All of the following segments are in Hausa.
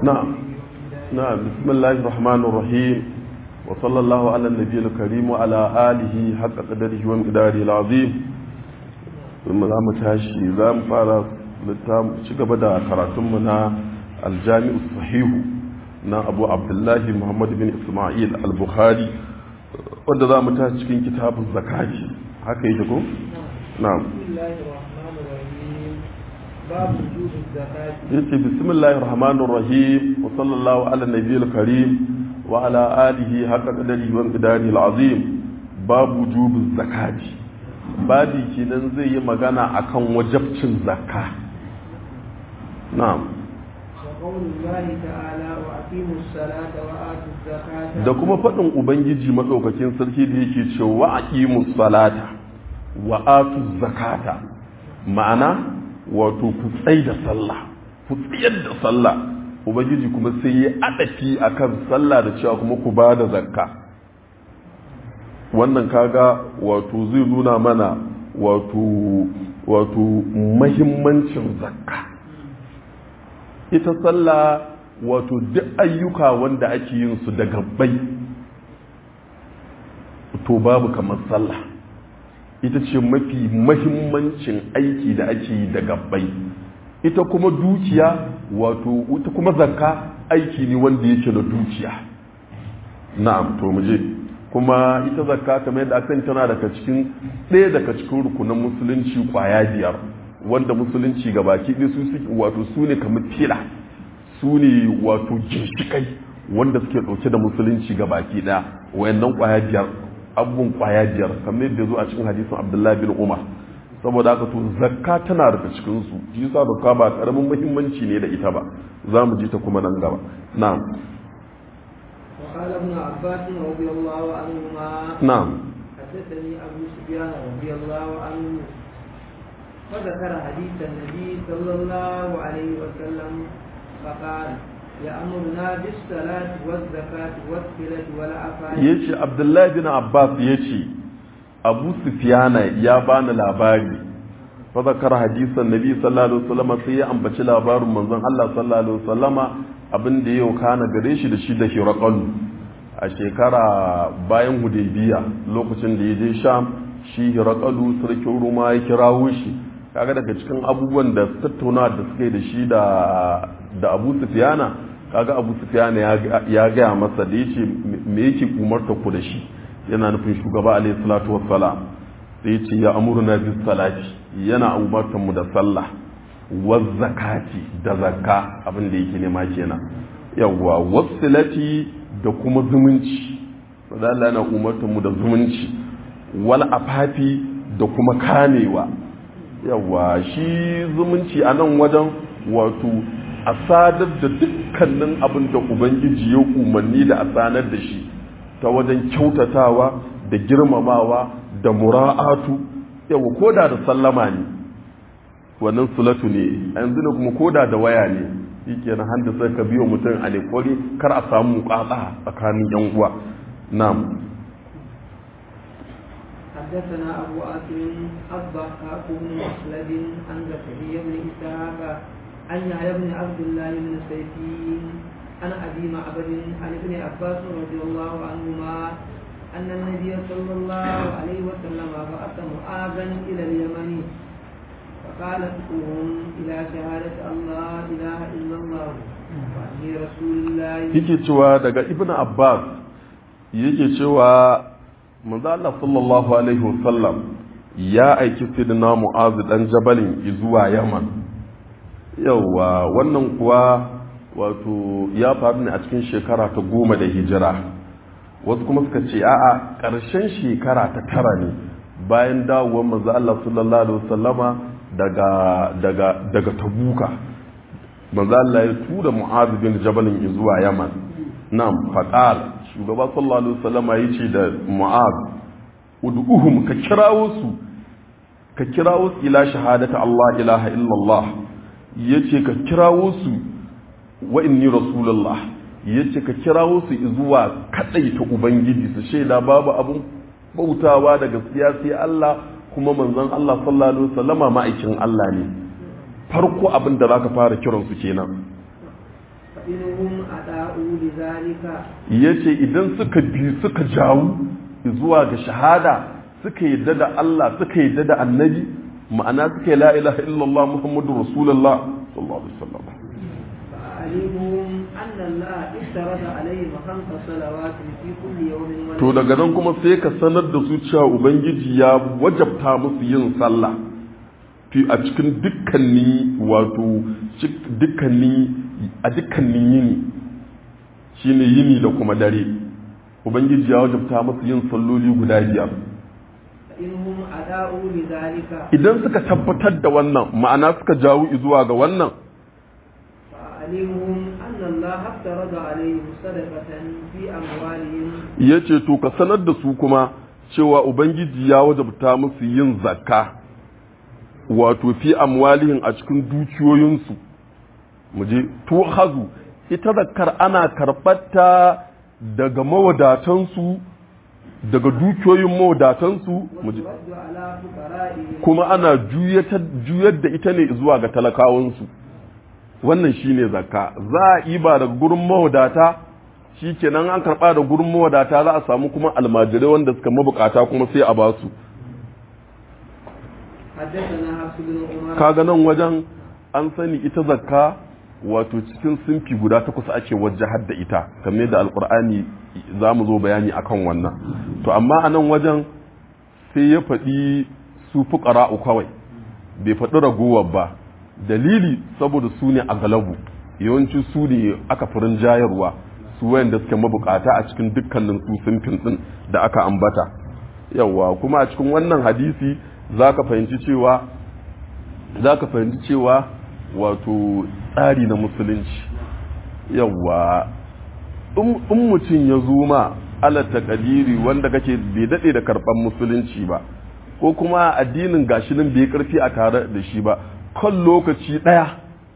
نعم نعم بسم الله الرحمن الرحيم وصلى الله على النبي الكريم وعلى آله حق قدره ومقداره العظيم ثم za mu tashi za mu fara ci gaba da karatunmu na aljami'u sahihu na abu abdullahi muhammad bin ismail al-bukhari wanda za mu tashi cikin kitabun zakati haka yake ko? na'am باب وجوب الزكاة yace bismillahir rahmanir rahim wa sallallahu ala nabiyil karim wa ala alihi haqqa qadarihi wa qidarihi alazim babu wujubu zakati babi kenan zai yi magana akan wajabcin zakka na'am وقول الله تعالى وأقيموا الصلاة وآتوا الزكاة da kuma faɗin ubangiji maɗaukakin sarki da yake cewa wa aqimus salata wa atu zakata ma'ana wato ku tsai da sallah ku tsayar da sallah ubangiji kuma sai ya adafi akan sallah da cewa kuma ku ba da zakka wannan kaga wato zai nuna mana wato wato mahimmancin zakka ita sallah wato duk ayyuka wanda ake yin su da gabbai to babu kamar sallah ita ce mafi mahimmancin aiki da ake yi da gabbai ita kuma dukiya wato ita kuma zakka aiki ne wanda yake da dukiya na'am to mu je kuma ita zakka kamar yadda aka tana daga cikin ɗaya daga cikin rukunan musulunci kwaya biyar wanda musulunci ga baki ɗaya su suke wato su ne kamar fila su ne wato ginshikai wanda suke ɗauke da musulunci ga baki ɗaya wayannan kwaya biyar abubuwan kwaya biyar kamar yadda zo a cikin hadisin abdullahi bin umar saboda haka to zakka tana daga cikin su shi yasa zakka ba karamin muhimmanci ne da ita ba za mu ji ta kuma nan gaba na'am وقال ابن عباس رضي الله عنهما na'am حدثني أبو سفيان رضي الله عنه وذكر حديث النبي صلى الله عليه وسلم فقال يأمرنا بالصلاة والزكاة والصلة والعفاف yace abdullahi bin abbas yace abu sufyana ya bani labari fa zakara hadisan nabi sallallahu alaihi wasallam sai ya ambaci labarin manzon Allah sallallahu alaihi wasallama abin da yau kana gare shi da shi da hiraqal a shekara bayan hudaybiya lokacin da ya je sham shi hiraqalu sarkin ruma ya kirawo shi kaga daga cikin abubuwan da tattauna da suka yi da shi da da abu sufyana kaga abu sufyana ya gaya masa da yace me yake umarta ku da shi yana nufin shugaba alayhi salatu wassalam da yace ya amuruna bis salati yana umartar mu da sallah wa zakati da zakka abin da yake nema kenan yawwa wasilati da kuma zumunci da Allah yana umartar mu da zumunci wal afafi da kuma kamewa yawa shi zumunci a nan wajen wato a sadar da dukkanin abin da ubangiji ya umarni da a sanar da shi ta wajen kyautatawa da girmamawa da mura'atu yawa koda da sallama ne wannan sulatu ne a yanzu ne kuma koda da waya ne shi kenan handa sai ka biyo mutum a nekori kar a samu kwatsa tsakanin yan uwa na'am حدثنا أبو آسم الضحاك بن مسلد عن زكريا بن إسحاق عن يحيى بن عبد الله بن سيفين عن أبي معبد عن ابن عباس رضي الله عنهما أن النبي صلى الله عليه وسلم بعث معاذا إلى اليمن فقال ادعوهم إلى شهادة الله إله إلا الله وأني رسول الله yake cewa daga ibn abbas yake cewa manzo Allah sallallahu alaihi wasallam ya aiki sidina mu'az dan jabalin zuwa yaman yawa wannan kuwa wato ya faru ne a cikin shekara ta goma da hijira wasu kuma suka ce a'a ƙarshen shekara ta tara ne bayan dawowar manzo Allah sallallahu alaihi wasallama daga daga daga tabuka manzo Allah ya tura mu'az bin jabalin zuwa yaman nan faqal shugaba sallallahu alaihi wasallama yace da mu'az ud'uhum ka kirawo su ka kirawo su ila shahadata Allah ilaha illallah yace ka kirawo su wa inni rasulullah yace ka kirawo su zuwa kadaita ubangiji su shaida babu abun bautawa da gaskiya sai Allah kuma manzon Allah sallallahu alaihi wasallama ma'aikin Allah ne farko abin da zaka fara kiran su kenan فإنهم أداؤوا لذلك yace idan suka bi suka jawo zuwa ga shahada suka yadda da Allah suka yadda da annabi ma'ana suka yi la ilaha illallah muhammadu rasulullah sallallahu alaihi wasallam فأعلمهم أن الله افترض عليهم خمس صلوات في كل يوم to daga nan kuma sai ka sanar da su cewa ubangiji ya wajabta musu yin sallah fi a cikin dukkanin wato cik- dukkanin a dukkanin yini shine yini da kuma dare ubangiji ya wajabta musu yin salloli guda biyar فإنهم أداؤوا لذلك idan suka tabbatar da wannan ma'ana suka jawo zuwa ga wannan فأعلمهم أن الله افترض عليهم صدقة في أموالهم ya ce to ka sanar da su kuma cewa ubangiji ya wajabta musu yin zakka wato fi amwalihin a cikin dukiyoyinsu muje to hazu ita zakkar ana karɓarta daga mawadatansu daga dukiyoyin mawadatansu muje وترد على فقرائهم kuma ana juyatar- juyar da ita ne zuwa ga talakawansu wannan shine zakka za a iba daga gurin mawadata shikenan an karba da gurin mawadata za a samu kuma almajirai wanda suka mabukata kuma sai a ba su حدثنا حفص بن عمر kaga nan wajen an sani ita zakka wato cikin sinfi guda takwas ake wajahar da ita kamar da alkur'ani za mu zo bayani akan wannan to amma a nan wajen sai ya faɗi su fuƙara'u kawai bai faɗi ragowar ba dalili saboda su ne a galabu yawanci su ne aka furin jayarwa su wayanda suke mabukata a cikin dukkanin su sinfin din da aka ambata yawa kuma a cikin wannan hadisi za ka fahimci cewa za ka fahimci cewa wato tsari na musulunci yawa in mutum ya zo ma alata kadiri wanda kake bai daɗe da karɓar musulunci ba ko kuma addinin gashinin bai karfi a tare da shi ba kan lokaci ɗaya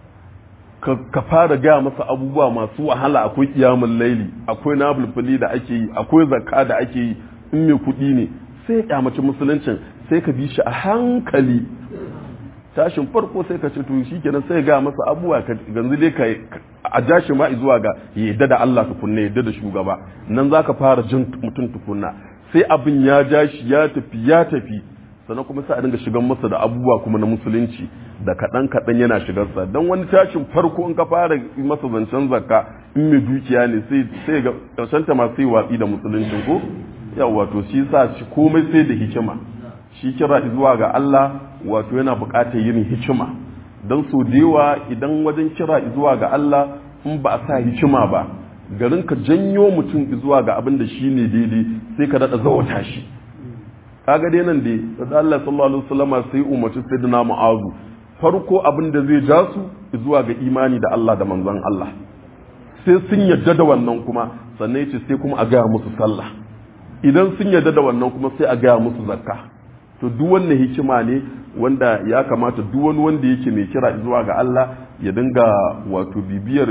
ka fara gaya masa abubuwa masu wahala akwai kiyamun laili akwai nabulfuli da ake yi akwai zakka da ake yi in mai kuɗi ne sai ya kyamaci musuluncin sai ka bi shi a hankali tashin farko sai ka ce to shi kenan sai ga masa abubuwa ka ganzu dai ka a ja shi ma zuwa ga yadda da Allah tukunna yadda da shugaba nan zaka fara jin mutum tukunna sai abin ya ja shi ya tafi ya tafi sannan kuma sai a dinga shigan masa da abubuwa kuma na musulunci da kaɗan kaɗan yana shigarsa don wani tashin farko in ka fara masa zancen zakka in mai dukiya ne sai sai ga ƙarshen ta ma sai watsi da musuluncin ko yawa to shi sa shi komai sai da hikima shi kira zuwa ga Allah wato yana buƙatar yin hikima don so da yawa idan wajen kira zuwa ga Allah in ba a sa hikima ba garin ka janyo mutum zuwa ga abin da shi ne daidai sai ka daɗa zawata shi kaga dai nan dai da Allah sallallahu alaihi wasallama sai umarci sayyidina Mu'azu farko abin da zai ja su zuwa ga imani da Allah da manzon Allah sai sun yadda da wannan kuma sannan yace sai kuma a gaya musu sallah idan sun yadda da wannan kuma sai a gaya musu zakka to duk wannan hikima ne wanda ya kamata duk wani wanda yake mai kira zuwa ga Allah ya dinga wato bibiyar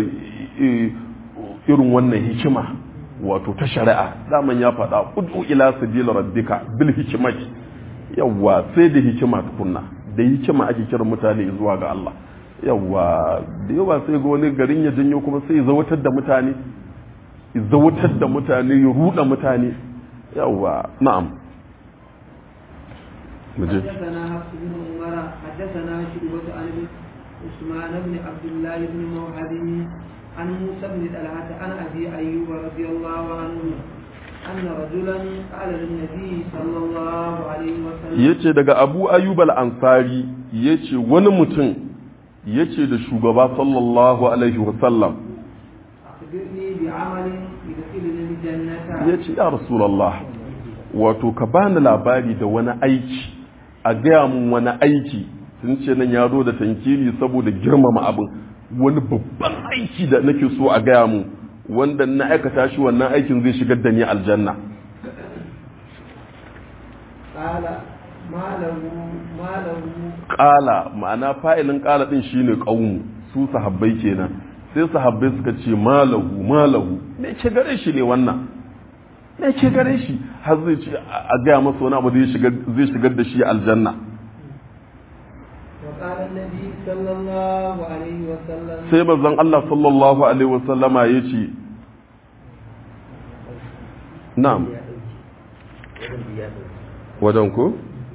irin wannan hikima wato ta shari'a daman ya faɗa ud'u ila sabila rabbika bil hikmati yawa sai da hikima tukunna da hikima ake kira mutane zuwa ga Allah yawa da yawa sai ga wani garin ya janyo kuma sai ya zawatar da mutane ya zawatar da mutane ya ruda mutane yawa na'am مجد. حدثنا حفص بن عمر حدثنا شعبة عن عثمان بن عبد الله بن موهب عن موسى بن طلحة عن أبي أيوب رضي الله عنه أن رجلا قال للنبي صلى الله عليه وسلم yace daga Abu Ayyub al-Ansari yace wani mutum yace da shugaba sallallahu alaihi wasallam أخبرني بعمل يدخلني الجنة yace ya Rasulullah wato ka bani labari da wani aiki a gaya mun wani aiki sun ce nan ya zo da tankili saboda girmama abin wani babban aiki da nake so a gaya mun wanda na aikata shi wannan aikin zai shigar da ni aljanna قال ما له ما له ƙala ma'ana fa'ilin ƙala ɗin shine ƙaunu su sahabbai kenan sai sahabbai suka ce malahu malahu me ce gare shi ne wannan me ce gare shi har zai ce a gaya masa wani abu zai shigar zai shigar da shi aljanna وقال النبي صلى الله عليه وسلم sai manzon Allah sallallahu alaihi wasallama ya ce na'am wajen ku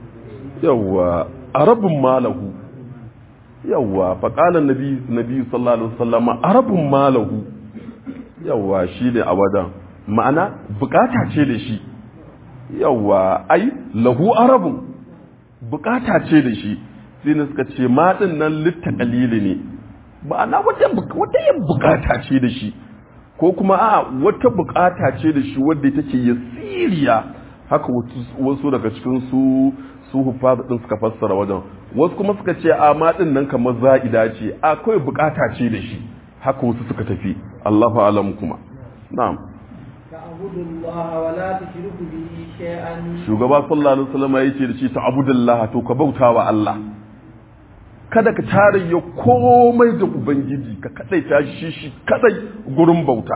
yawwa arabun malahu yawwa faƙalan nabi nabi sallallahu alaihi wasallama arabun malahu yawwa shi ne a wajen ma'ana bukata ce da shi yawwa ai lahu arabun bukata ce da shi sai ne suka ce matsin nan litta kalili ne ma'ana wata wata yin bukata ce da shi ko kuma a wata bukata ce da shi wadda take yasiriya haka wasu daga cikin su su hufaz din suka fassara wajen wasu kuma suka ce a matsin nan kamar za'ida ce a kawai bukata ce da shi haka wasu suka tafi Allahu alam kuma na'am تعبد الله ولا تشرك به شيئا shugaba sallallahu alaihi wasallam ya ce da shi ta'budullah to ka bauta wa Allah kada ka tarayya komai da ubangiji ka kadai ta shi shi kadai gurin bauta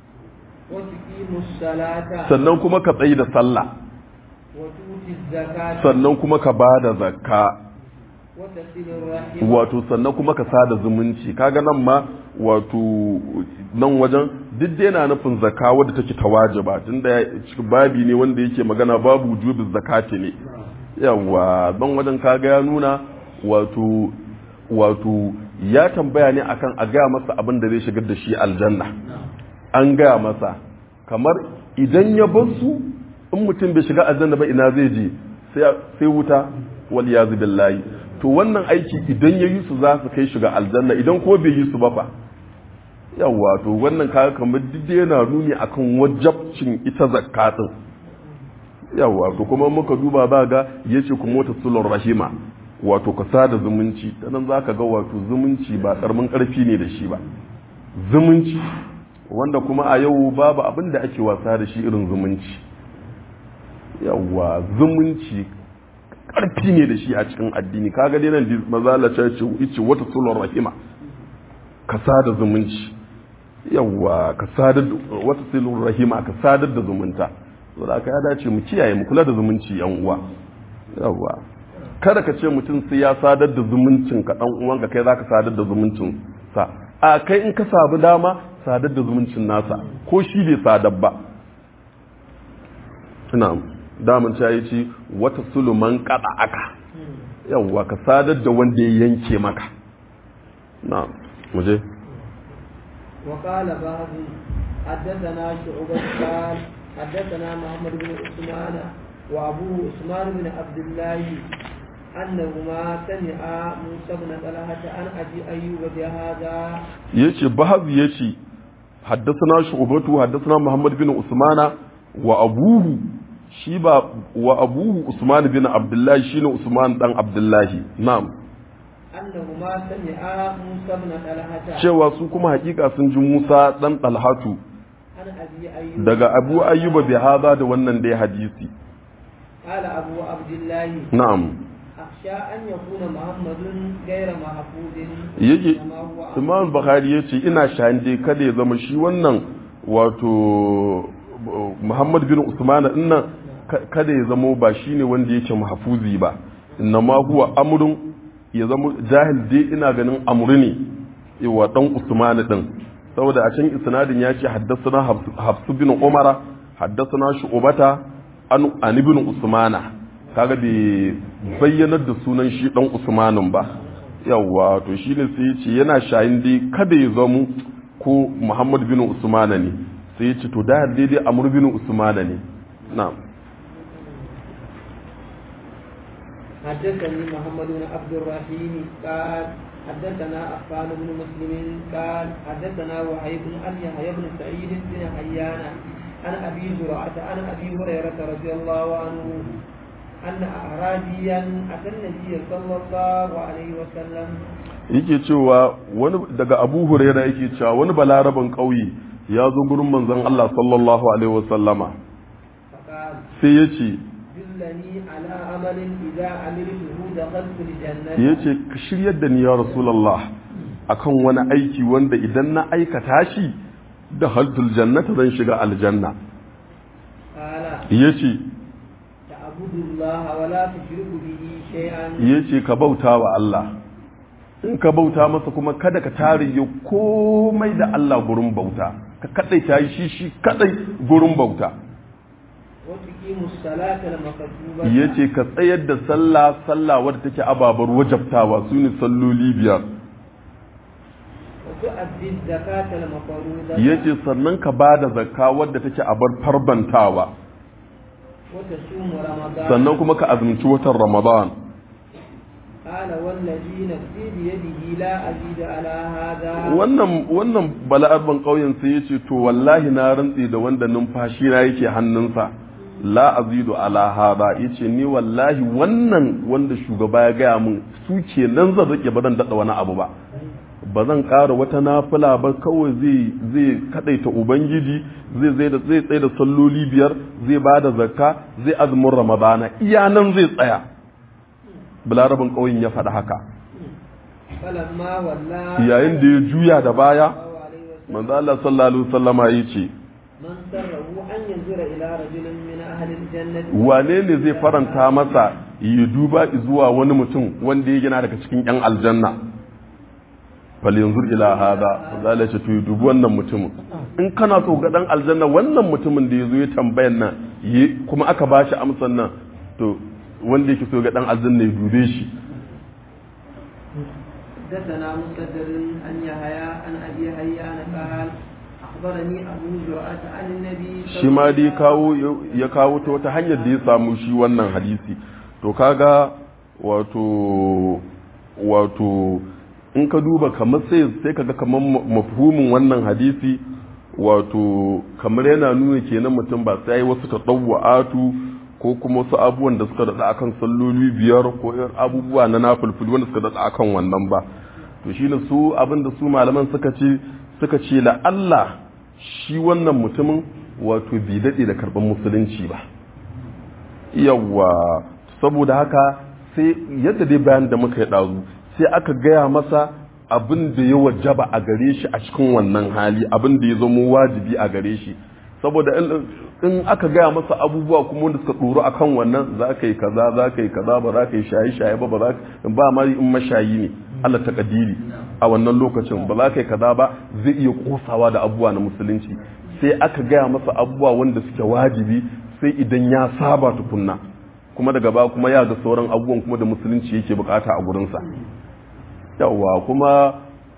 وتقيم الصلاة sannan kuma ka tsayi da sallah وتؤتي الزكاة sannan kuma ka bada zakka وتصل الرحم wato sannan kuma ka sada zumunci kaga nan ma wato nan wajen duk dai na nufin zakka wadda take tawajiba tunda ya- cikin babi ne wanda yake magana babu wujubin zakati ne yawa don wajen kaga ya nuna wato wato ya tambaya ne akan a gaya masa abin da zai shigar da shi aljanna an gaya masa kamar idan ya bar su in mutum bai shiga aljanna ba ina zai je sai sai wuta wal yazu billahi to wannan aiki idan ya yi su za su kai shiga aljanna idan ko bai yi su ba fa yawa to wannan kaga kamar duk da yana nuni akan wajabcin ita zakatin yawa to kuma muka duba ba ga yace kuma wata sulur rahima wato ka sada zumunci ta nan zaka ga wato zumunci ba karamin karfi ne da shi ba zumunci wanda kuma a yau babu abin da ake wasa da shi irin zumunci yawa zumunci karfi ne da shi a cikin addini kaga dai nan mazala ce ce wata sulur rahima ka sada zumunci yawa ka sadar wata sulur rahima ka sadar da zumunta saboda aka ya dace mu kiyaye mu kula da zumunci yan uwa yawa kada ka ce mutum sai ya sadar da zumuncin ka dan uwan ka kai zaka sadar da zumuncin sa a kai in ka sabu dama sadar da zumuncin nasa ko shi bai sadar ba ina daman ta yi ci wata suluman kada aka yawa ka sadar da wanda ya yanke maka na muje وقال بعض حدثنا شعبة قال حدثنا محمد بن عثمان وابوه عثمان بن عبد الله انهما سمعا موسى بن طلحه عن ابي ايوب بهذا yace bahaz yace haddathana shu'batu haddathana muhammad bin usmana wa abuhu shi ba wa abuhu usman bin abdullahi shine usman dan abdullahi na'am انهما سمعا موسى بن طلحه cewa su kuma hakika sun ji Musa dan Talhatu عن ابي ايوب daga Abu Ayyuba bi hada da wannan dai hadisi قال ابو عبد الله na'am اخشى ان يكون محمد غير محفوظ yake كما هو Imam Bukhari yace ina shahin dai kada ya zama shi wannan wato Muhammad bin Usman dinnan ka- kada ya zama ba shine wanda yake mahfuzi ba innama huwa amrun ya zama jahil dai ina ganin amru ne yawa dan Usman din saboda a can isnadin ya ce haddathana Hafs bin Umara haddathana Shu'bata an an ibn Usmana kaga bai bayyanar da sunan shi dan Usmanin ba yawa to shine sai ya ce yana shayin dai kada ya zama ko Muhammad bin Usmana ne sai ya ce to da daidai Amr bin Usmana ne na'am حدثني محمد بن عبد الرحيم قال حدثنا أفان بن مسلم قال حدثنا وهيب عن يحيى بن سعيد بن حيان عن أبي زرعة عن أبي هريرة رضي الله عنه أن أعرابيا أتى النبي صلى الله عليه وسلم yake cewa wani daga Abu Huraira yake cewa wani balaraban ƙauye ya zo gurin manzon Allah sallallahu alaihi wasallama فقال sai ya ce دلني على عمل إذا عملته دخلت الجنة ya ce ka shiryar da ni ya Rasulallah akan wani aiki wanda idan na aikata shi da haltul jannata zan shiga aljanna قال ya ce تعبد الله ولا تشرك به شيئا ya ce ka bauta wa Allah in ka bauta masa kuma kada ka tariye komai da Allah gurin bauta ka kadai ta yi shi shi kadai gurin bauta ya ce ka tsayar da sallah sallah wadda take ababar wajabtawa su ne salloli biyar ya ce sannan ka ba da zakka wadda take abar farbantawa sannan kuma ka azumci watan ramadan wannan wannan bala'arban ƙauyen sai ya ce to wallahi na rantse da wanda numfashi na yake hannunsa la azidu ala hada yace ni wallahi wannan wanda shugaba ya gaya mun su ke nan zan rike ba zan dada wani abu ba ba zan ƙara wata nafila ba kawai zai zai kadaita ubangiji zai zai da zai tsaye da salloli biyar zai ba da zakka zai azumin ramadana iya nan zai tsaya balarabin ƙauyen ya faɗi haka yayin da ya juya da baya manzo Allah sallallahu alaihi wasallama yace wane ne zai faranta masa ya duba zuwa wani mutum wanda ya gina daga cikin yan aljanna fal yanzur ila hada zalla ce to ya dubi wannan mutumin in kana so ga dan aljanna wannan mutumin da yazo ya tambayan nan kuma aka bashi amsan nan to wanda yake so ga dan aljanna ya dube shi حدثنا مسدد عن يحيى عن ابي حيان قال اخبرني ابو زرعه عن النبي shi ma dai kawo ya kawo ta wata hanyar da ya samu shi wannan hadisi to kaga wato wato in ka duba kamar sai sai kaga kamar mafhumin wannan hadisi wato kamar yana nuna kenan mutum ba sai wasu tadawwa'atu ko kuma wasu abubuwan da suka daɗa akan salloli biyar ko abubuwa na nafulfuli wanda suka daɗa akan wannan ba to shi ne su abin da su malaman suka ce suka ce la Allah shi wannan mutumin wato bai daɗe da karɓar musulunci ba yawwa saboda haka sai yadda dai bayan da muka yi ɗazu sai aka gaya masa abin da ya wajaba a gare shi a cikin wannan hali abin da ya zama wajibi a gare shi saboda in aka gaya masa abubuwa kuma wanda suka ɗoro a kan wannan za ka yi kaza za ka yi kaza ba za ka yi shaye-shaye ba ba za ka ba ma in mashayi ne Allah ta kadiri a wannan lokacin ba za ka yi kaza ba zai iya kosawa da abubuwa na musulunci sai aka gaya masa abubuwa wanda suke wajibi sai idan ya saba tukunna kuma daga ba kuma ya ga sauran abubuwan kuma da musulunci yake bukata a gurinsa yawwa kuma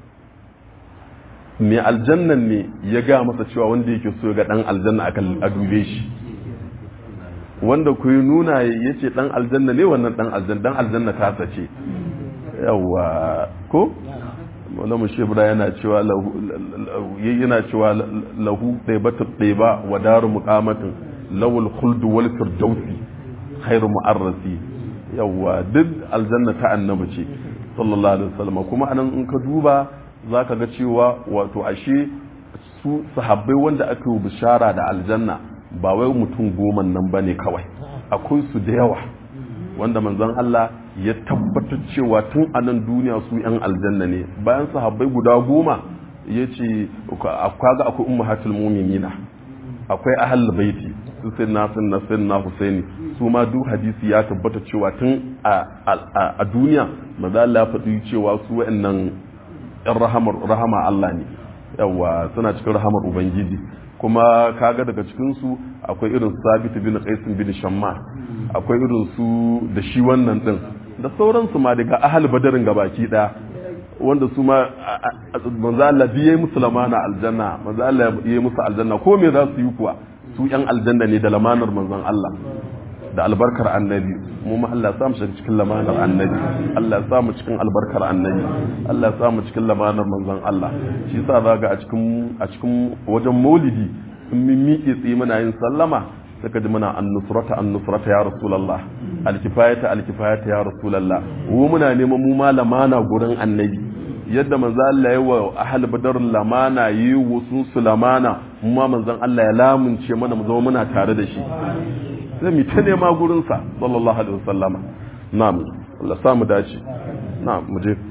mai aljannan ne ya ga masa cewa wanda yake so ga dan aljanna a dube shi wanda ku yi nuna ya ce dan aljanna ne wannan dan aljanna dan aljanna ta sace yawa ko wanda mu shebra yana cewa lahu yana cewa lahu daibatu daiba wa daru muqamatin lawul khuld wal firdausi khairu mu'arrasi yawa duk aljanna ta annabi ce sallallahu alaihi wasallam kuma anan in ka duba za ka ga cewa wato ashe su sahabbai wanda aka yi bishara da aljanna ba wai mutum goma nan ba ne kawai akwai su da yawa wanda manzon Allah ya tabbatar cewa tun a nan duniya su yan aljanna ne bayan sahabbai guda goma ya ce kaga akwai ummahatul mu'minina akwai ahlul baiti su sai na sun na na husaini su ma duk hadisi ya tabbata cewa tun a duniya manzon Allah ya faɗi cewa su wa'annan yan rahama Allah ne yawa suna cikin rahamar ubangiji kuma kaga daga cikinsu akwai irin sabit bin qais bin shamma akwai irin su da shi wannan din da sauransu ma daga ahal badarin gabaki daya wanda su ma manzo Allah biye musu lamana aljanna manzo Allah yayi musu aljanna ko me za su yi kuwa su yan aljanna ne da lamanar manzon Allah da albarkar annabi mu ma Allah samu shi cikin lamanar annabi Allah samu cikin albarkar annabi Allah samu cikin lamanar manzon Allah shi yasa zaga a cikin a cikin wajen maulidi in mun miƙe tsaye muna yin sallama saka ji muna annusrata annusrata ya rasulullah alkifayata alkifayata ya rasulullah mu muna neman mu ma lamana gurin annabi yadda manzo Allah ya wa ahal badar lamana yi wasu su lamana mu ma manzon Allah ya lamunce mana mu zama muna tare da shi sai mu ta nema gurinsa sallallahu alaihi wasallama na'am Allah sa mu dace na'am mu je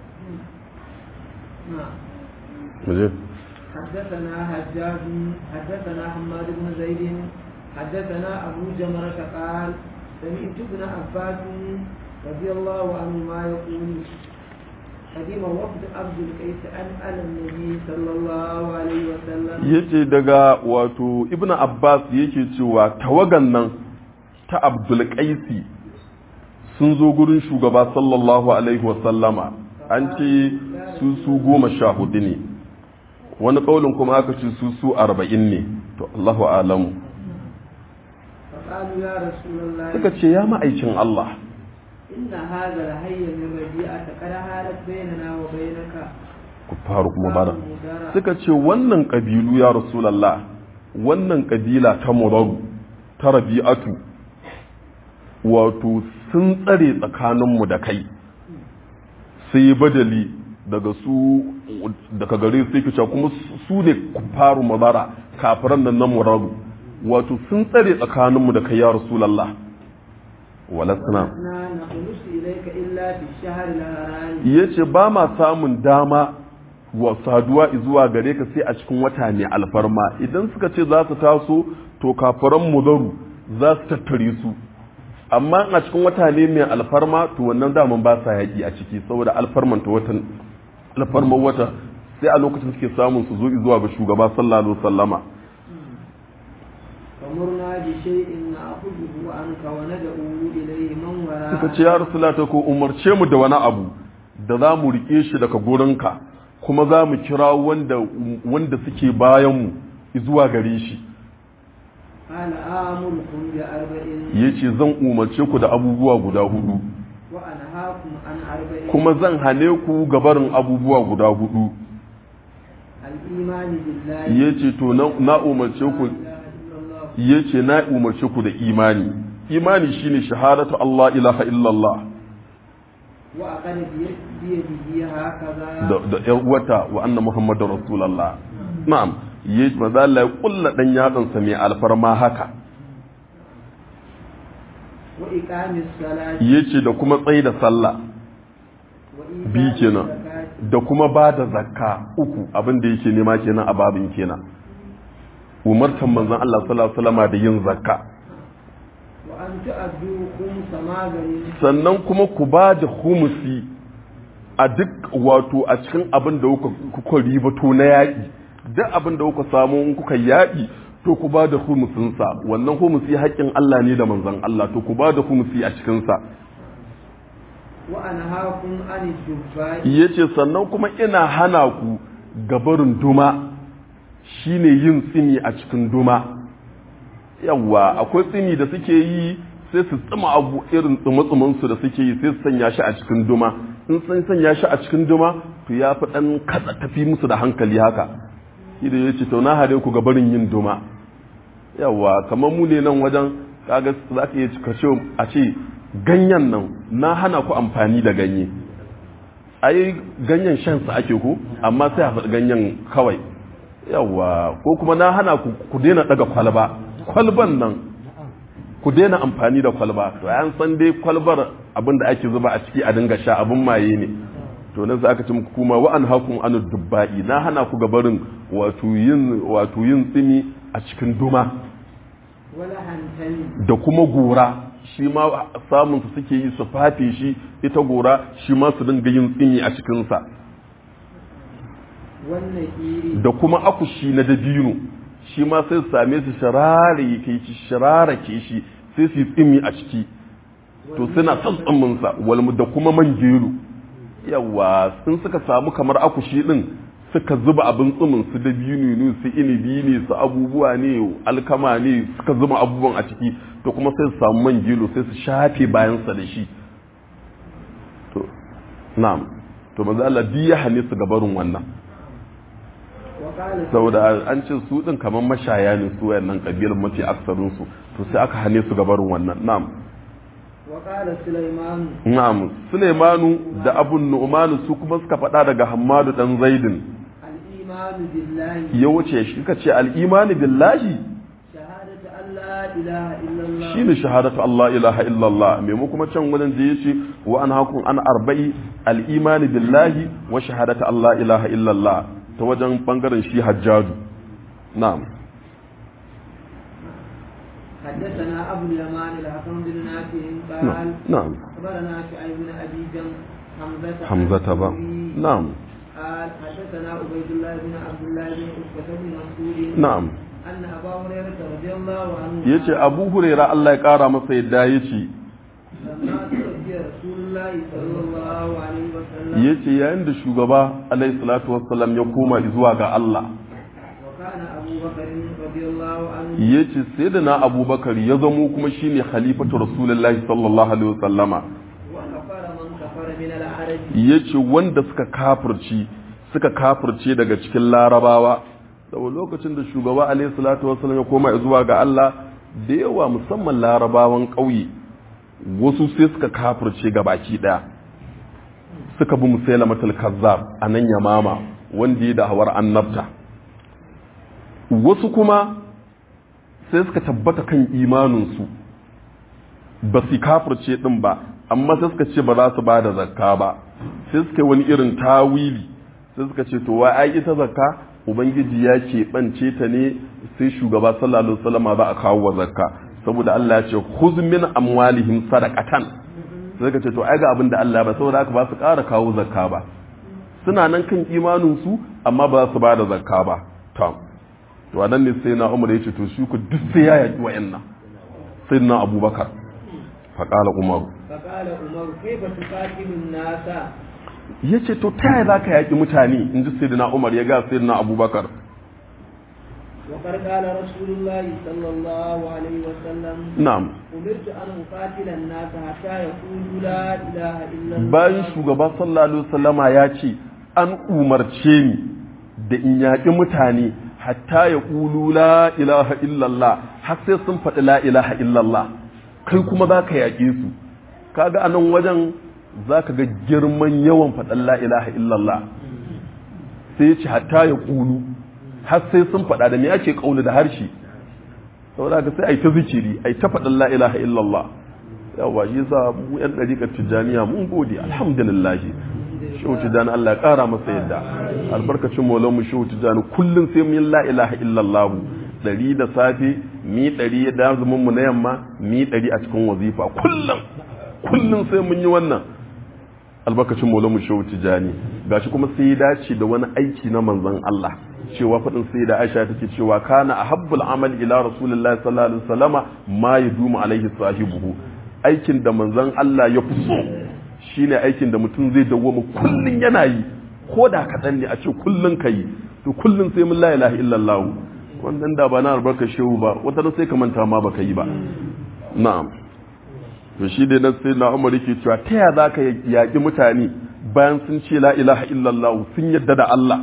mu je حدثنا حجاج حدثنا حماد بن زيد حدثنا أبو جمرة قال سمعت ابن عباس رضي الله عنهما يقول قديم وفد عبد القيس عن على النبي صلى الله عليه وسلم yace daga wato ibnu abbas yake cewa tawagan nan ta abdul qaisi sun zo gurin shugaba sallallahu alaihi wasallama an ce su su goma sha hudu ne wani kaulin kuma aka ce su su arba'in ne to allahu alamu فقالوا يا رسول الله suka ce ya ma'aikin allah إن هذا الحي من ربيعة قد حالت بيننا وبينك ku faru kuma bada suka ce wannan ƙabilu ya rasulallah wannan ƙabila ta muraru ta rabi'atu wato sun tsare tsakaninmu da kai sai badali daga su daga gare su yake cewa kuma su ne faru mazara kafiran nan na muraru wato sun tsare tsakaninmu da kai ya rasulallah walasna لا نخلص إليك إلا في الشهر الحرام ya ce ba ma samun dama wa saduwa zuwa gare ka sai a cikin wata ne alfarma idan suka ce za su taso to kafaran mudaru za su tattare su amma a cikin wata ne mai alfarma to wannan daman ba sa yaƙi a ciki saboda alfarman ta watan alfarman wata sai a lokacin suke samun su zo zuwa ga shugaba sallallahu alaihi wasallama فمرنا بشيء نأخذه عنك وندعو إليه من suka وراء ce ya rasulata ko umarce mu da wani abu da za mu rike shi daga gurinka kuma za mu kira wanda wanda suke bayan mu zuwa gare shi قال آمركم بأربع yace zan umarce ku da abubuwa guda hudu وأنهاكم عن أربع kuma zan hane ku gabarin abubuwa guda hudu الإيمان بالله yace to na, na umarce ku لا إله إلا الله yace na umarce ku da imani imani shine shahadatu Allah ilaha illallah وأقل بيد- بيده هكذا da da yar uwata wa anna muhammadar rasulullah na'am yace manzo Allah ya kulla dan yatsansa mai alfarma haka وإقام الصلاة yace da kuma tsayi da sallah وإيتاء bi kenan الزكاة da kuma ba da zakka uku abin da yake nema kenan a babin kenan umartan manzon Allah sallallahu alaihi wasallam da yin zakka وأن تؤدوا خمس ما غنمتم sannan kuma ku ba da humusi a duk wato a cikin abin da kuka kuka ribato na yaƙi duk abin da kuka samu in kuka yaƙi to ku ba da humusinsa wannan humusi haƙƙin Allah ne da manzon Allah to ku ba da humusi a cikinsa وأنهاكم عن الجباء ya ce sannan kuma ina hana ku gabarin duma shine yin tsini a cikin duma yawwa akwai tsini da suke yi sai su tsima abu irin tsuma-tsumansu da suke yi sai su sanya shi a cikin duma in sun sanya shi a cikin duma to ya fi ɗan katsa tafi musu da hankali haka shi da ya ce to na hare ku gabarin yin duma yawwa kamar mu ne nan wajen kaga za ka iya kashe a ce ganyen nan na hana ku amfani da ganye ai ganyen shansa ake ku amma sai a faɗi ganyen kawai yawa ko kuma na hana ku ku daina daga kwalba kwalban nan ku daina amfani da kwalba to an san dai kwalbar abin da ake zuba a ciki a dinga sha abin maye ne to nan sai aka ce muku kuma wa an hakum an dubba'i na hana ku gabarin wato yin wato yin tsimi a cikin duma ولا هنتين da kuma gora shi ma samun su suke yi su fafe shi ita gora shi ma su dinga yin tsimi a cikinsa والنكير da kuma akushi na dabino shi ma sai su same su sharare ke shi sharara ke shi sai su yi tsimi a ciki to suna son tsiminsa walmu da kuma man gero yawa sun suka samu kamar akushi din suka zuba abin tsimin su dabino ne su inibi ne su abubuwa ne alkama ne suka zuba abubuwan a ciki to kuma sai su samu man gero sai su shafe bayansa da shi to na'am to manzo Allah biya hane su gabarin wannan وقال saboda an ce su din kamar mashaya ne su wayannan kabilan mafi aksarin su to sai aka hane su gabarin wannan na'am وقال سليمان na'am Sulaimanu da Abun Nu'man su kuma suka faɗa daga Hammadu dan Zaidin الإيمان بالله ya wuce shi suka ce al-imani billahi شهادة أن لا إله إلا الله shine shahadatu Allah ilaha illallah me mu kuma can wajen da yace wa an hakun an arba'i al-imani billahi wa shahadatu Allah ilaha illallah ta wajen bangaren shi hajjaju na'am حدثنا أبو اليمان الحكم بن نافع قال na'am أخبرنا شعيب بن أبي جم حمزة hamzata ba na'am قال حدثنا عبيد الله بن عبد الله بن عتبة بن مسعود na'am أن أبا هريرة رضي الله عنه yace abu huraira Allah ya kara masa yadda yace لما توفي رسول الله صلى الله عليه وسلم yace yayin da shugaba alaihi salatu wassalam ya koma zuwa ga Allah وكان أبو بكر رضي الله عنه yace sayyidina abubakar ya zamo kuma shine khalifatu rasulullahi sallallahu alaihi wasallama وكفر من كفر من العرب yace wanda suka kafirci suka kafirce daga cikin larabawa saboda lokacin da shugaba alaihi salatu wassalam ya koma zuwa ga Allah da yawa musamman larabawan ƙauye wasu sai suka kafirce ga baki daya suka bi musailamatul kazzab a nan yamama wanda ya da hawar annabta wasu kuma sai suka tabbata kan imaninsu ba su kafirce din ba amma sai suka ce ba za su ba da zakka ba sai suka yi wani irin tawili sai suka ce to wai ai ita zakka ubangiji ya keɓance ta ne sai shugaba sallallahu alaihi wasallam za a kawo wa zakka saboda Allah ya ce khuz min amwalihim sadaqatan sai suka ce to ai ga abin da Allah ba saboda haka ba su ƙara kawo zakka ba suna nan kan imanin su amma ba za su ba da zakka ba to to nan ne sai na Umar ya ce to shi ku duk sai ya yaki wa'annan sai na Abubakar faqala Umaru فقال عمر كيف تقاتل الناس ya ce to ta yaya za ka yaƙi mutane in ji sayyidina umar ya ga sayyidina abubakar وقد قال رسول الله صلى الله عليه وسلم na'am أمرت أن أقاتل الناس حتى يقولوا لا إله إلا الله bayan shugaba sallallahu alaihi wasallama ya ce an umarce ni da in yaƙi mutane hatta ya ƙulu la ilaha illallah har sai sun faɗi la ilaha illallah kai kuma za ka yaƙe su kaga a nan wajen za ka ga girman yawan faɗin la ilaha illallah sai ya ce hatta ya ƙulu har sai sun faɗa da me ake ƙaulu da harshe saboda ka sai a yi ta zikiri a yi ta faɗin la ilaha illallah yawa shi sa mu yan ɗariƙar tijjaniya mun gode alhamdulillah shehu tijjani Allah ya ƙara masa yadda albarkacin maulan mu shehu tijjani kullum sai mun yi la ilaha illallah ɗari da safe mi ɗari da azumin mu na yamma mi ɗari a cikin wazifa kullum kullum sai mun yi wannan albarkacin maulan mu shehu tijjani gashi kuma sai ya dace da wani aiki na manzon Allah cewa faɗin sai da Aisha take cewa kana ahabbul amal ila rasulillahi sallallahu alaihi wasallama ma yadumu alaihi sahibuhu aikin da manzon Allah ya fi so shine aikin da mutum zai dawwama kullun yana yi ko da kaɗan ne a ce kullun ka yi to kullun sai mun la ilaha illallah wannan da ba na albarka shehu ba wata sai ka manta ma baka yi ba na'am to shi dai nan sai na Umar yake cewa ta ya zaka yaƙi mutane bayan sun ce la ilaha illallah sun yadda da Allah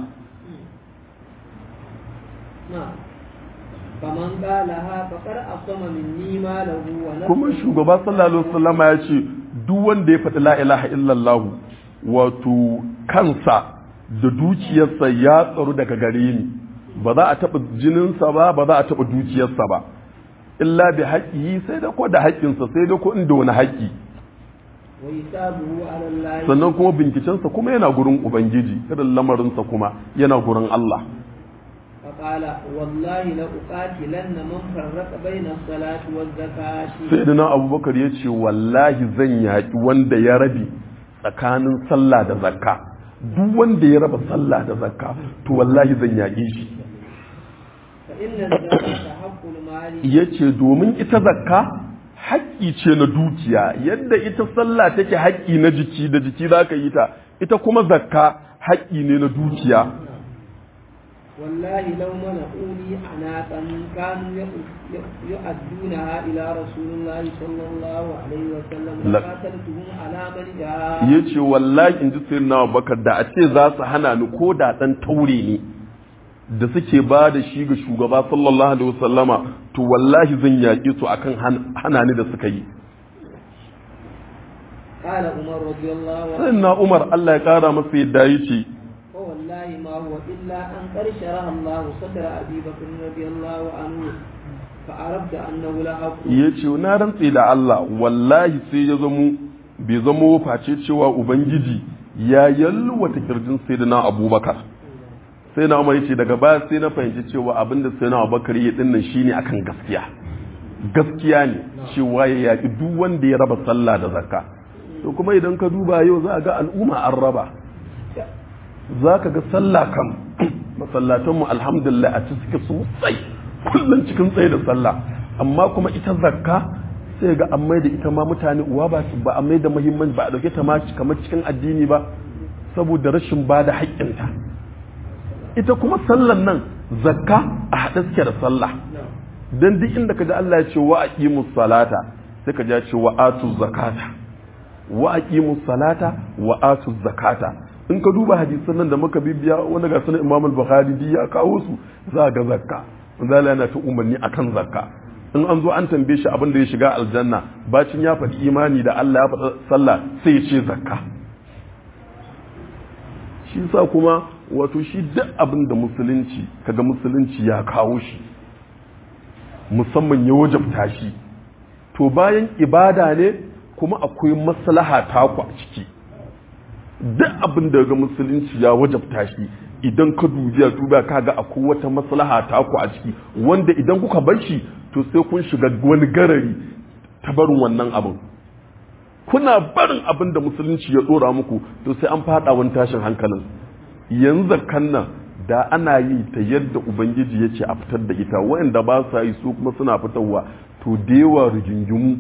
نعم فمن قالها فقد أصم مني ماله ونفسه kuma shugaba sallallahu alaihi wasallama ya ce duk wanda ya faɗi la ilaha illallah wato kansa da dukiyarsa ya tsaro daga gare ni ba za a taɓa jininsa ba ba za a taɓa dukiyarsa ba illa bi haƙƙi sai da ko da haƙƙinsa sai da ko inda wani haƙƙi وحسابه على الله sannan kuma bincikensa kuma yana gurin ubangiji irin lamarinsa kuma yana gurin Allah فقال والله لأقاتلن من فرق بين الصلاة والزكاة sai da na abubakar ya ce wallahi zan yaƙi wanda ya rabe tsakanin sallah da zakka duk wanda ya raba sallah da zakka to wallahi zan yaƙe shi فإن الزكاة حق المال ya ce domin ita zakka haƙƙi ce na dukiya yadda ita sallah take haƙƙi na jiki da jiki za ka yi ta ita kuma zakka haƙƙi ne na dukiya والله لو منعوني عناقا كانوا يؤ- يؤدونها إلى رسول الله صلى الله عليه وسلم لا. لقاتلتهم على من جاء ya ce wallahi in ji sayin na bakar da a ce za su hana ni ko da ɗan taure ne da suke ba da shi ga shugaba sallallahu alaihi wasallama to wallahi zan yaƙe su akan han- hana ni da suka yi قال عمر رضي الله عنه sayin na umar allah ya ƙara masa yadda ya ce فوالله ما هو إلا أن قد شرح الله صدر أبي بكر رضي الله عنه فعرفت أنه لا حق ya ce na rantse da Allah wallahi sai ya zamo bai zamo face cewa ubangiji ya yalwata kirjin sai da na abubakar sai na umar ce daga baya sai na fahimci cewa abinda sai na abubakar ya dinnan shine akan gaskiya gaskiya ne cewa ya yaƙi duk wanda ya raba sallah da zakka to kuma idan ka duba yau za a ga al'umma an raba za ka ga sallah kam masallatanmu alhamdulillah a cikin sosai kullum cikin tsaye da sallah amma kuma ita zakka sai ga an mai da ita ma mutane uwa ba ba a mai da muhimmanci ba a dauke ta ma kamar cikin addini ba saboda rashin ba da haƙƙinta ita kuma sallan nan zakka a haɗe suke da sallah dan duk inda ka ji Allah ya ce wa aqimus salata sai ka ji ya ce wa atuz zakata wa aqimus salata wa atuz zakata in ka duba hadisan nan da muka bibiya wanda ga sunan Imam al-Bukhari di ya kawo su za ga zakka manzo yana ta umarni akan zakka in an zo an tambaye shi abin da ya shiga aljanna bacin ya faɗi imani da Allah ya faɗi sallah sai ya ce zakka shi sa kuma wato shi duk abin da musulunci kaga musulunci ya kawo shi musamman ya wajabta shi to bayan ibada ne kuma akwai maslaha taku a ciki duk abin da ga musulunci ya wajabta shi idan ka dubiya duba kaga akwai wata maslaha taku a ciki wanda idan kuka bar shi to sai kun shiga wani garari ta barin wannan abin kuna barin abin da musulunci ya dora muku to sai an fada wani tashin hankalin yanzu kan nan da ana yi ta yadda ubangiji ya ce a fitar da ita wayanda ba sa yi su kuma suna fitarwa to da yawa rigingimu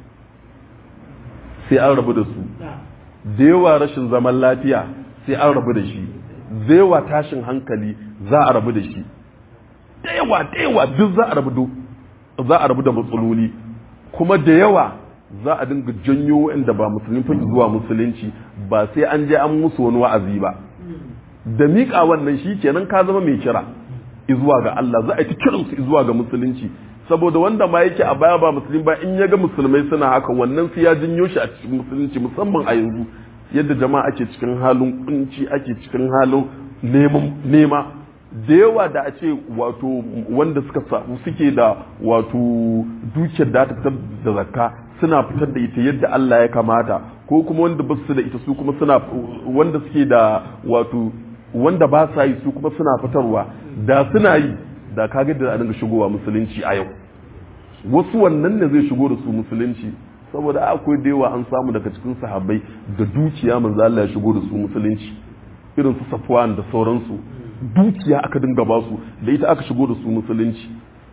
sai an rabu da su da yawa rashin zaman lafiya sai an rabu da shi da yawa tashin hankali za a rabu da shi da yawa da yawa duk za a rabu za a rabu da matsaloli kuma da yawa za a dinga janyo wanda ba musulmi fa zuwa musulunci ba sai an je an musu wani wa'azi ba da miƙa wannan shi kenan ka zama mai kira zuwa ga Allah za a yi ta kiransu zuwa ga musulunci saboda wanda ma yake a baya ba musulmi ba in ya ga musulmai suna haka wannan sai ya janyo shi a cikin musulunci musamman a yanzu yadda jama'a ake cikin halin kunci ake cikin halin nema da yawa da a ce wato wanda suka samu suke da wato dukiyar da ta fitar da zakka suna fitar da ita yadda Allah ya kamata ko kuma wanda ba su da ita su kuma suna wanda suke da wato wanda ba sa yi su kuma suna fitarwa da suna yi da kaga da a dinga shigowa musulunci a yau wasu wannan ne zai shigo da su musulunci saboda akwai da yawa an samu daga cikin sahabbai da dukiya manzo Allah ya shigo da su musulunci irin su Safwan da sauransu dukiya aka dinga ba su da ita aka shigo da su musulunci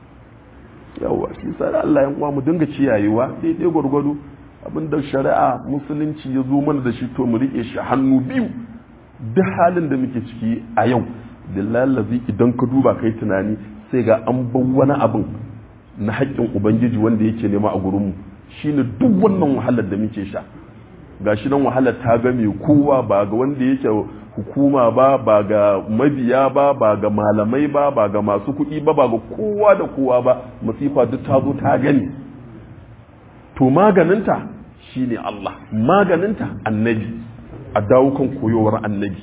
yawa shi sa Allah ya uwa mu dinga ciyayewa daidai gwargwado abinda shari'a musulunci ya zo mana da shi to mu rike shi hannu biyu duk halin da muke ciki a yau billahi idan ka duba kai tunani sai ga an bar wani abin na haƙƙin ubangiji wanda yake nema a gurinmu shine duk wannan wahalar da muke sha gashi nan wahalar ta ga mai kowa ba ga wanda yake hukuma ba ba ga mabiya ba ba ga malamai ba ba ga masu kuɗi ba ba ga kowa da kowa ba masifa duk ta zo ta gani to maganinta shine Allah maganinta annabi a dawo kan koyowar annabi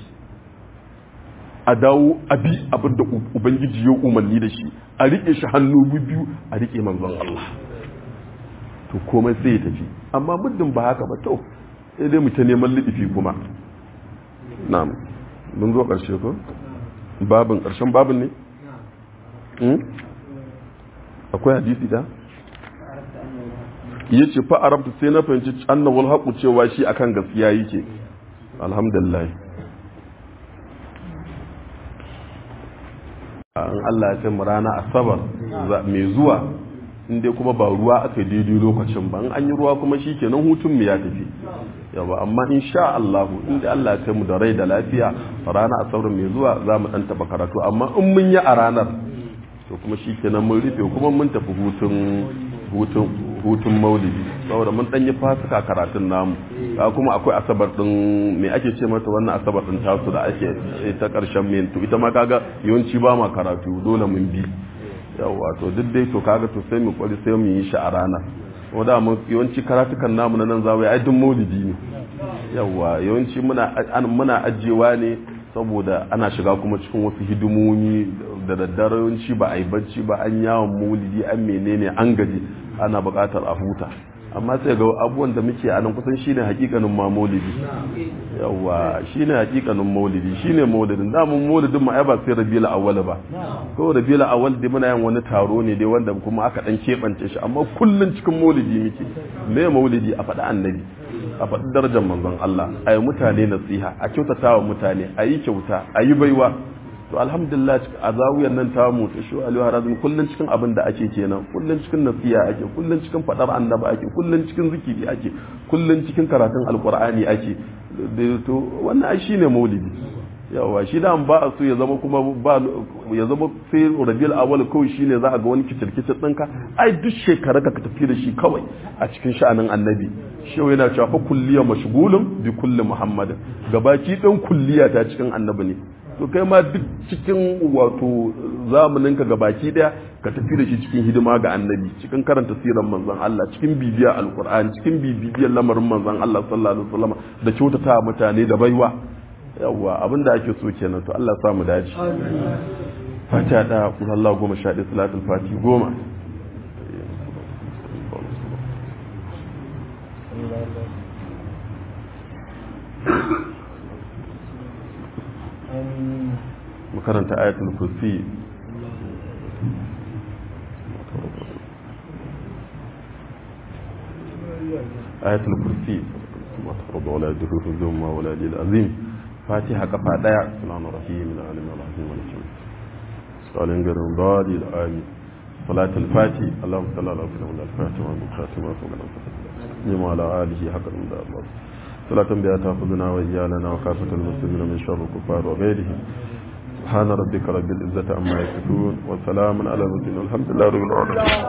a dawo abi abin da ubangiji ya umarni da shi a riƙe shi hannu biyu a riƙe manzon Allah to komai sai ya tafi amma muddin ba haka ba to sai dai mu ta neman liɗifi kuma na'am mun zo ƙarshe ko babin ƙarshen babin ne akwai hadisi da ya ce fa arabta sai na fahimci annawul haƙu cewa shi akan gaskiya yake alhamdulillah an Allah ya kai mu rana asabar mai zuwa inda kuma ba ruwa aka daidai lokacin ba an yi ruwa kuma shi kenan hutun mu ya tafi yawa amma insha Allah inda Allah ya kai mu da rai da lafiya rana asabar mai zuwa za mu dan taba karatu amma in mun yi a ranar to kuma shi kenan mun rufe kuma mun tafi hutun hutun hutun maulidi saboda mun dan yi fasika karatun namu ka kuma akwai asabar din me ake ce mata wannan asabar din tasu da ake ta karshen min to ita ma kaga yawanci ba ma karatu dole mun bi yawa to duk dai to kaga to sai mu kwari sai mu yi shi a rana wanda mu yawanci karatukan namu na nan zawo ai duk maulidi ne yawa yawanci muna muna ajewa ne saboda ana shiga kuma cikin wasu hidimomi da daddare yawanci ba a yi bacci ba an yawon maulidi an menene an gaji ana buƙatar a huta amma sai ga abubuwan da muke a nan kusan shine hakikanin ma maulidi yawa shine hakikanin maulidi shine maulidin da mun maulidin ma ai ba sai rabiul awwal ba ko rabiul awwal dai muna yin wani taro ne dai wanda kuma aka dan kebance shi amma kullun cikin maulidi muke me maulidi a faɗi annabi a faɗi darajar manzon Allah a yi mutane nasiha a kyautata wa mutane a yi kyauta a yi baiwa to alhamdulillah a zawiyar nan ta mu ta shu aliyu harazin kullun cikin abin da ake kenan kullun cikin nasiha ake kullun cikin faɗar annabi ake kullun cikin zikiri ake kullun cikin karatun alqur'ani ake to wannan ai shine maulidi yawa shi da ba a so ya zama kuma ba ya zama sai rabiul awwal kawai shine za a ga wani kicirkicin ɗinka ai duk shekara ka tafi da shi kawai a cikin sha'anin annabi shi yana cewa fa kulliya mashgulun bi kulli muhammadin gabaki ɗin kulliya ta cikin annabi ne to kai ma duk cikin wato zamanin ka gabaki daya ka tafi da shi cikin hidima ga annabi cikin karanta siran manzon Allah cikin bibiya alqur'ani cikin bibiyar lamarin manzon Allah sallallahu alaihi wasallam da kyautata mutane da baiwa yawwa abin da ake so kenan to Allah samu daji fatiha da kuma Allah goma sha ɗaya salatul fati goma makaranta ayatul kursi ayatul kursi ما تفرض ولا يدره الذم ولا للعظيم فاتحة كفا دايا سلام الرحيم العالم الرحيم والجميع سؤالين غير ضالي الآمين صلاة الفاتح اللهم صل على سيدنا الفاتح والمخاتم وصلى الله على آله حق المدار الله صلاة بها تأخذنا وإيالنا وكافة المسلمين من شر الكفار وغيرهم سبحان ربك رب العزة عما يصفون وسلام على المرسلين والحمد لله رب العالمين